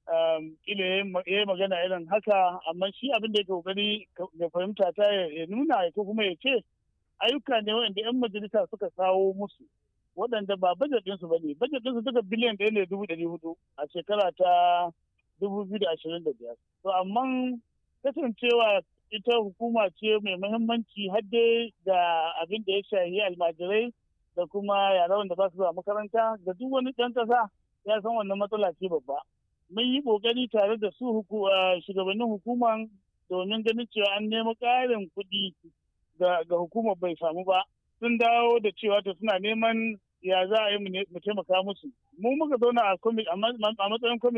kila ya yi magana irin haka amma shi abin da ya kokari ya fahimta ta ya nuna ko kuma ya ce ayyuka ne waɗanda 'yan majalisa suka kawo musu waɗanda ba bajet ɗinsu ba ne bajet ɗinsu duka biliyan ɗaya ne dubu ɗari hudu a shekara ta dubu biyu da ashirin da biyar to amma kasancewa ita hukuma ce mai muhimmanci har dai da abin da ya shahi almajirai da kuma yara wanda ba su zuwa makaranta da duk wani ɗan ƙasa ya san wannan matsala ce babba mun yi ƙoƙari tare da su shugabannin hukuman domin ganin cewa an nemi ƙarin kuɗi ga hukumar bai samu ba sun dawo da cewa to suna neman ya za a yi mu taimaka musu mu muka zauna a matsayin kwamiti